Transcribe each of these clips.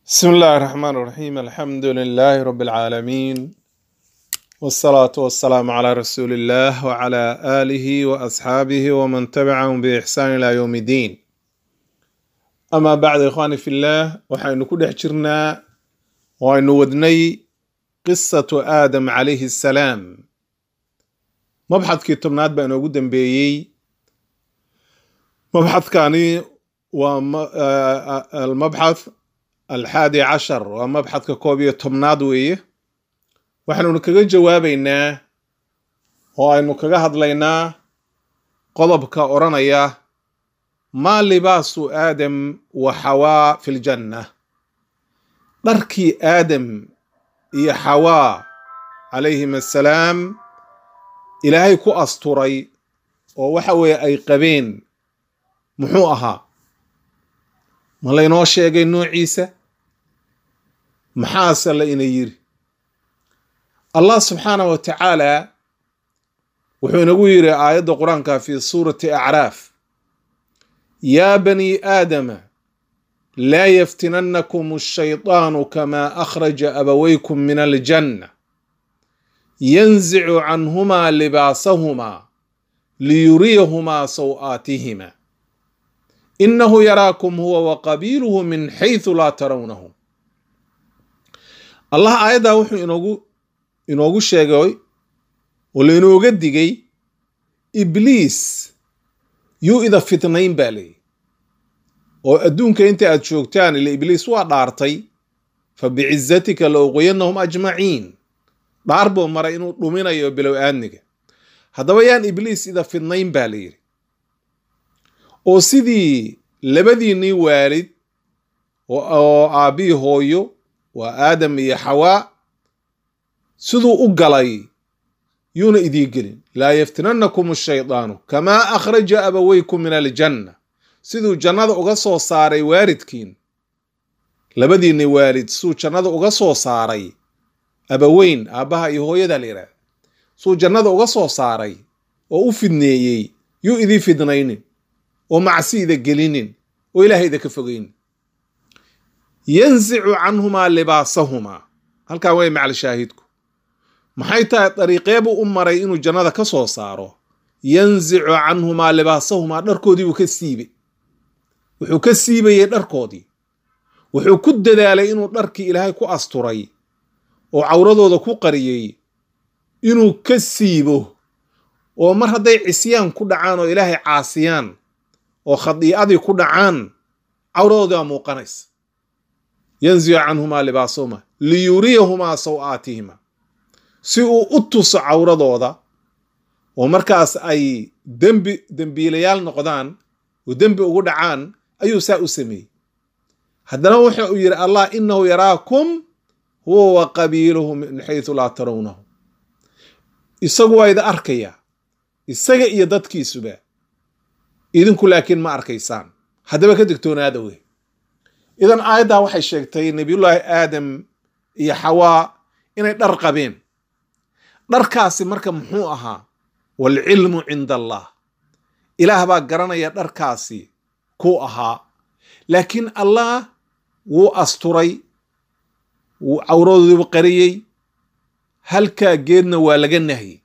بسم الله الرحمن الرحيم الحمد لله رب العالمين والصلاة والسلام على رسول الله وعلى آله وأصحابه ومن تبعهم بإحسان إلى يوم الدين أما بعد إخواني في الله وحين كل حجرنا وأن ودني قصة آدم عليه السلام مبحث كتبنات بأن وجود بيي مبحث كاني والمبحث alxaadi cashar waa mabxadka koob iyo tobnaad weeye waxaanunu kaga jawaabaynaa oo aynu kaga hadlaynaa qodobka odhanaya maa libaasu aadam wa xawaa fi ljanna dharkii aadam iyo xawaa calayhim assalaam ilaahay ku asturay oo waxa weeye ay qabeen muxuu ahaa ma laynoo sheegay noociisa maxaase la ina yiri allah subxaanah wa tacaala wuxuu inagu yiri aayadda qur-aanka fi suurati acraaf yaa bani aadama laa yaftinannakum ashaydaanu kamaa akhraja abawaykum min aljanna yanzicu canhumaa libaasahumaa liyuriyahumaa saw'aatihima inahu yaraakum huwa wa qabiiluhu min xaysu laa tarawnahum allah aayaddaa wuxuu inoogu inoogu sheegay oo lainooga digay ibliis yuu ida fitnayn baa leeyi oo adduunka inta aad joogtaan ila ibliis waa dhaartay fa bicizatika la uqoyanahum ajmaciin dhaar buu maray inuu dhuminayo bilow aadniga haddaba yaan ibliis ida fidnayn baa la yidhi oo sidii labadiinnii waalid oo aabbihii hooyo waa aadam iyo xawaa siduu u galay yuuna idii gelin laa yaftinannakum ashaydaanu kamaa akhraja abawaykum min aljanna siduu jannada uga soo saaray waalidkiin labadiinni waalid siduu jannada uga soo saaray abaweyn aabbaha iyo hooyada la yidhahda siduu jannada uga soo saaray oo u fidneeyey yuu idii fidnaynin oo macsiida gelinin oo ilaahayda ka fogaynin yanzicu canhumaa libaasahumaa halkan way macal shaahidku maxay tahay dariiqeebuu u maray inuu jannada ka soo saaro yanzicu canhumaa libaasahumaa dharkoodii buu ka siibay wuxuu ka siibayey dharkoodii wuxuu ku dadaalay inuu dharkii ilaahay ku asturay oo cawradooda ku qariyey inuu ka siibo oo mar hadday cisyaan ku dhacaan oo ilaahay caasiyaan oo khadiicadii ku dhacaan cawradoodii baa muuqanaysa yanzicu canhumaa libaasahuma liyuriyahumaa saw'aatihima si uu u tuso cawradooda oo markaas ay dembi dembiilayaal noqdaan oo dembi ugu dhacaan ayuu saa u sameeyey haddana wuxa uu yidhi allah inahu yaraakum huwa wa qabiiluhu min xaysu laa tarawnahu isagu waa ida arkaya isaga iyo dadkiisuba idinku laakiin ma arkaysaan haddaba ka digtoonaada wey idan aayaddaa waxay sheegtay nebiyullaahi aadam iyo xawaa inay dhar qabeen dharkaasi marka muxuu ahaa waalcilmu cinda allah ilaah baa garanaya dharkaasi kuu ahaa laakiin allah wuu asturay wuu cawradoodiibu qariyey halkaa geedna waa laga nahyey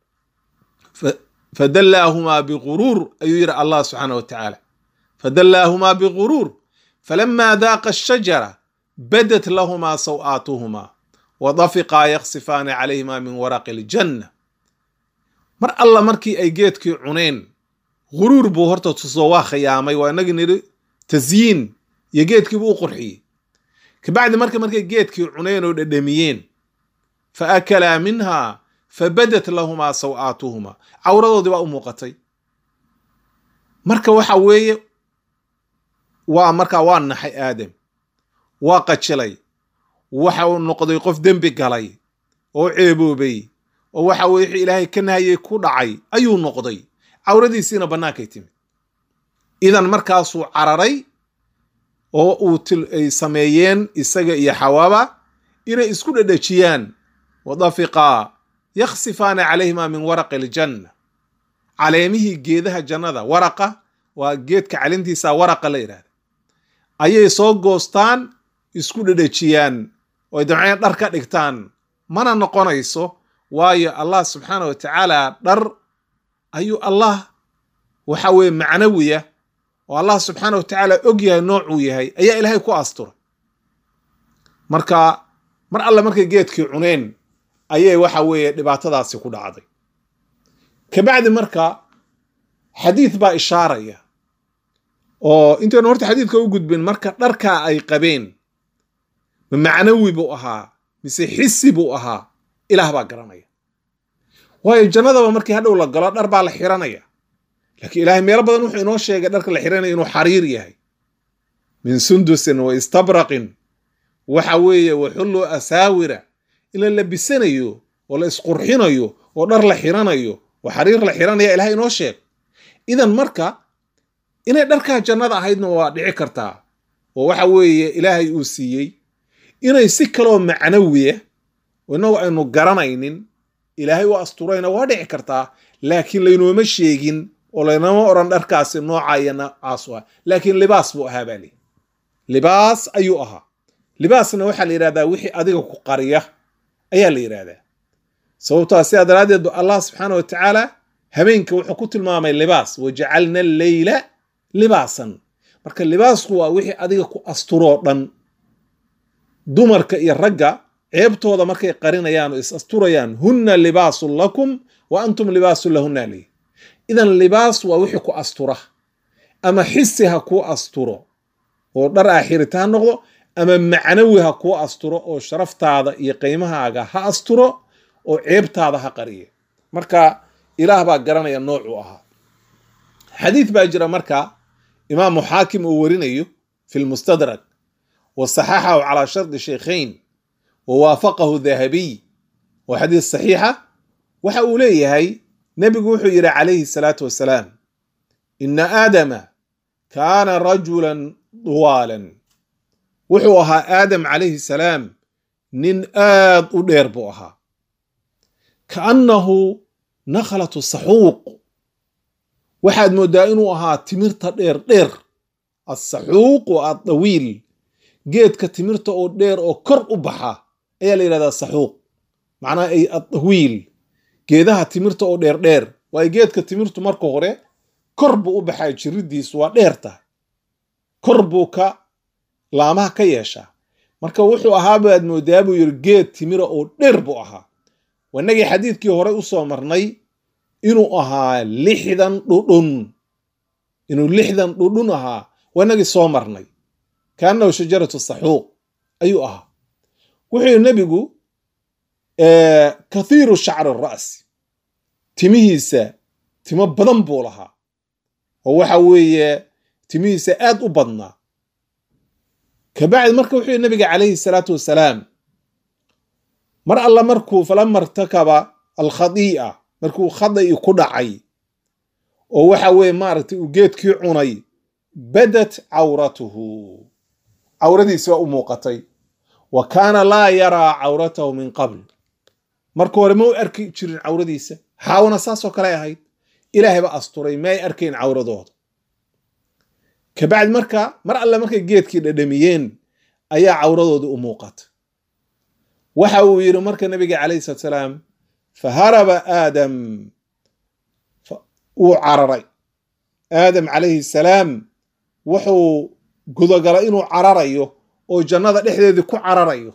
fadallaahumaa biguruur ayuu yidhi allah subxaana wa tacaala fadallaahumaa biguruur falamaa daaqa ashajara badat lahumaa saw'aatuhumaa wadafiqaa yaksifaani calayhimaa min waraqi aljanna mar alla markii ay geedkii cuneen guruur buu horta tusoo waa khiyaamay waa inagii nidhi tasyiin iyo geedkiibuu u qurxiyey kabacdi marka markay geedkii cuneen oo dhedhamiyeen fa akalaa minhaa fabadat lahumaa saw'aatuhumaa cawradoodii baa u muuqatay marka waxa weeye waa markaa waa naxay aadam waa qajilay waxa uu noqday qof dembi galay oo ceeboobay oo waxa weye wixii ilaahay ka nahayey ku dhacay ayuu noqday cawradiisiina bannaankay timid idan markaasuu cararay oo uu ay sameeyeen isaga iyo xawaaba inay isku dhedhejiyaan wadafiqaa yaksifaana calayhimaa min waraqi aljanna caleemihii geedaha jannada waraqa waa geedka calintiisa waraqa la yidhahda ayay soo goostaan isku dhedhejiyaan oo ay damceen dhar ka dhigtaan mana noqonayso waayo allah subxaana wa tacaala dhar ayuu allah waxa weeye macnawiya oo allah subxaana wa tacaala og yahay noocuu yahay ayaa ilaahay ku asturay marka mar alle markay geedkii cuneen ayay waxa weeye dhibaatadaasi ku dhacday kabacdi marka xadiid baa ishaaraya oo intaynu horta xadiidka u gudbin marka dharkaa ay qabeen ma macnawi buu ahaa mise xisi buu ahaa ilaah baa garanaya waayo jannadaba markii hadhow la galo dhar baa la xiranaya laakiin ilaahay meelo badan wuxuu inoo sheegay dharka la xiranaya inuu xariir yahay min sundusin wa istabraqin waxa weeye waxullu asaawira in la labisanayo oo la isqurxinayo oo dhar la xiranayo oo xariir la xiranaya ilahay inoo sheeg idan marka inay dharkaa jannada ahaydna waa dhici kartaa oo waxa weeye ilaahay uu siiyey inay si kaloo macnawiya oo innagu aynu garanaynin ilaahay u asturayna waa dhici kartaa laakiin laynooma sheegin oo laynama odhan dharkaasi nooca iyo noocaasu ah laakiin libaas buu ahaa baa lii libaas ayuu ahaa libaasna waxaa la yidhahdaa wixii adiga ku qariya ayaa la yidhahdaa sababtaa sidaa daraaddeed ba allah subxaana wa tacaala habeenka wuxuu ku tilmaamay libaas wajacalna alleyla libaasan marka libaasku waa wixii adiga ku asturoo dhan dumarka iyo ragga ceebtooda markay qarinayaan oo is asturayaan hunna libaasun lakum wa antum libaasun lahunna ley idan libaas waa wixii ku astura ama xisi ha kuu asturo oo dhar aaxirita ha noqdo ama macnawi ha kuu asturo oo sharaftaada iyo qiimahaaga ha asturo oo ceebtaada ha qariya marka ilaah baa garanaya noocuu ahaa xadiid baa jira marka imaamu xaakim uu warinayo fi lmustadrak wa saxaxahu calaa shardi shaykhayn wa waafaqahu dahabiy waa xadiis saxiixa waxa uu leeyahay nebigu wuxuu yidhi calayhi salaatu wasalaam ina aadama kaana rajulan duwaalan wuxuu ahaa aadam calayhi salaam nin aad u dheer buu ahaa kaannahu nakhlatu saxuuq waxaad mooddaa inuu ahaa timirta dheer dheer asaxuuq wa addawiil geedka timirta oo dheer oo kor u baxa ayaa la yidhahdaa saxuuq macnaha ay addawiil geedaha timirta oo dheer dheer waayo geedka timirtu marka hore kor buu u baxaa jiridiisu waa dheerta kor buu ka laamaha ka yeeshaa marka wuxuu ahaa baad moodaa buu yidhi geed timira oo dheer buu ahaa wanagii xadiidkii hore u soo marnay inuu ahaa lixdan dhudhun inuu lixdan dhudhun ahaa wanagii soo marnay kaanahu shajaratu saxuuq ayuu ahaa wuxuu yidhi nebigu kathiiru shacri ra'si timihiisa timo badan buu lahaa oo waxa weeye timihiisa aad u badnaa kabacdi marka wuxuu yidhi nabiga calayhi salaatu wasalaam mar alla markuu falama irtakaba alkhadii'a markuu khada'i ku dhacay oo waxa weeye maaragtay uu geedkii cunay badat cawratuhu cawradiisi waa u muuqatay wa kaana laa yaraa cawratahu min qabl marka hore ma u arki jirin cawradiisa xaawana saasoo kale ahayd ilaahay ba asturay ma ay arkayn cawradooda kabacdi marka mar alle markay geedkii dhadhamiyeen ayaa cawradooda u muuqata waxa uu yidhi marka nabiga calayhi salatu salaam faharaba aadam wuu cararay aadam calayhi salaam wuxuu gudagalay inuu cararayo oo jannada dhexdeedii ku cararayo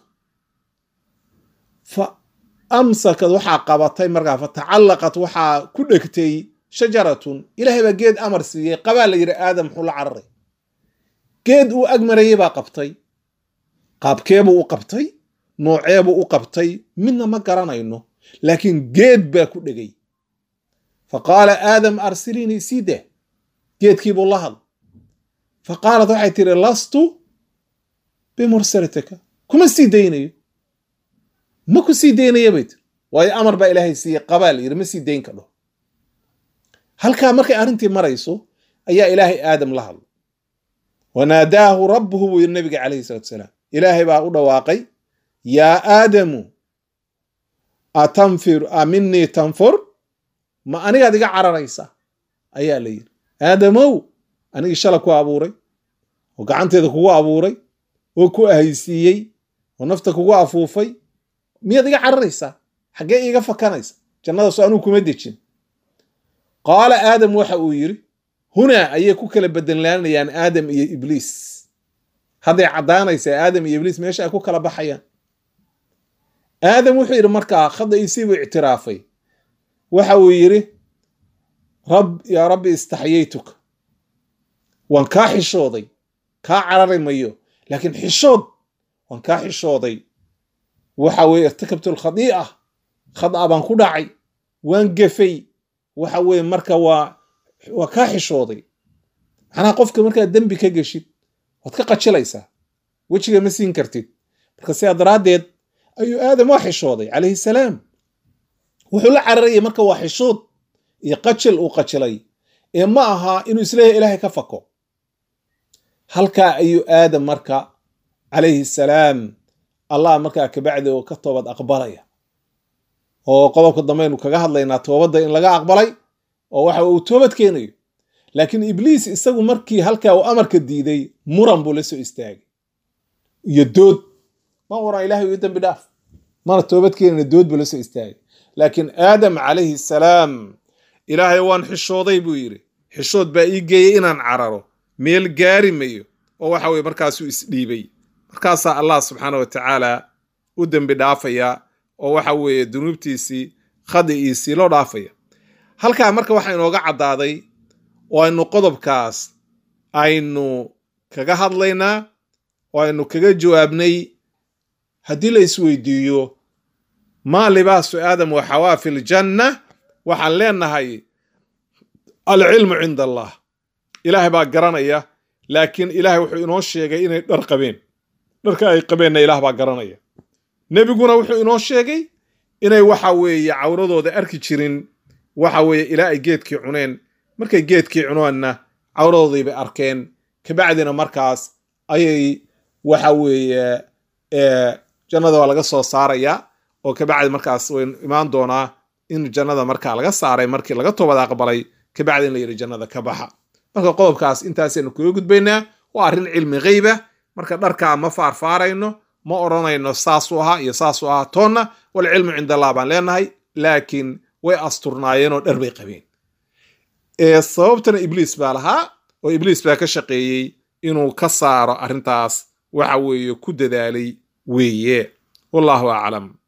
fa amsakad waxaa qabatay markaa fa tacallaqat waxaa ku dhegtay shajaratun ilaahay baa geed amar siiyey qabaa la yidhi aadam muxuu la cararay geed uu ag marayey baa qabtay qaabkeebuu u qabtay nooceebuu u qabtay midna ma garanayno laakiin geed baa ku dhegay fa qaala aadam arsilinii sii deh geedkiibuu la hadl fa qaalat waxay tihi lastu bimursalatika kuma sii daynayo ma ku sii daynaya bay tiri waayo amar baa ilaahay siiyey qabaa la yidhi ma sii dayn kadho halkaa markay arrintii marayso ayaa ilaahay aadam la hadlay wanaadaahu rabbuhu buu yidhi nabiga calayhi salatu salaam ilaahay baa u dhawaaqay yaa aadamu atanfir a minii tanfur ma anigaad iga cararaysa ayaa la yidhi aadamow anigii shala ku abuuray oo gacanteeda kugu abuuray oo ku ahaysiiyey oo nafta kugu afuufay miyaad iga cararaysaa xaggee iiga fakanaysa jannadaas anuu kuma dejin qaala aadam waxa uu yidhi hunaa ayay ku kala bedelanayaan aadam iyo ibliis hadday caddaanaysaa aadam iyo ibliis meesha ay ku kala baxayaan aadam wuxuu yidhi markaa khadaisiibuu ictiraafay waxa uu yidhi rab yaa rabbi istaxyaytuka waan kaa xishooday kaa carari mayo laakiin xishood waan kaa xishooday waxa weye irtakabtu alkhadii'a khad'a baan ku dhacay waan gefay waxa weye marka waa waa kaa xishooday macnaha qofka markaad dembi ka geshid waad ka qajilaysaa wejiga ma siin kartid marka sidaa daraaddeed ayuu aadam waa xishooday calayhi salaam wuxuu la cararayay marka waa xishood iyo qajil uu qajilay ee ma aha inuu isleeyahay ilaahay ka fako halkaa ayuu aadam marka calayhi salaam allah markaa kabacdi oo ka toobad aqbalaya oo qodobka dambeaynu kaga hadlaynaa toobadda in laga aqbalay oo waxa uu toobad keenayo laakiin ibliis isagu markii halkaa uu amarka diiday muran buu la soo istaagay iyo dood ma oran ilahay ii dambi dhaaf mana toobad keenayna dood buu la soo istaagay laakiin aadam calayhi salaam ilaahay waan xishooday buu yidhi xishood baa ii geeyey inaan cararo meel gaari mayo oo waxa weye markaasuu isdhiibay markaasaa allah subxaana wa tacaala u dembi dhaafaya oo waxa weeye dunuubtiisii khadi'iisii loo dhaafaya halkaa marka waxaa inooga caddaaday oo aynu qodobkaas aynu kaga hadlaynaa oo aynu kaga jawaabnay haddii la isweydiiyo maa libaasu aadam wa xawaa fi ljanna waxaan leenahay alcilmu cinda allah ilaahay baa garanaya laakiin ilaahay wuxuu inoo sheegay inay dhar qabeen dharka ay qabeenna ilaah baa garanaya nebiguna wuxuu inoo sheegay inay waxa weeye cawradooda arki jirin waxa weeye ilaa ay geedkii cuneen markay geedkii cunoonna cawradoodii bay arkeen kabacdina markaas ayay waxa weeye jannada waa laga soo saaraya oo kabacdi markaas waynu imaan doonaa in jannada markaa laga saaray markii laga toobad aqbalay kabacdi in la yidhi jannada ka baxa marka qodobkaas intaasaynu kaga gudbaynaa waa arrin cilmi gheyba marka dharkaa ma faarfaarayno ma odhanayno saasuu ahaa iyo saasuu ahaa toonna walcilmu cinda allah baan leenahay laakiin way asturnaayeenoo dhar bay qabeen sababtana ibliis baa lahaa oo ibliis baa ka shaqeeyey inuu ka saaro arrintaas waxa weeye ku dadaalay weeye wallahu aclam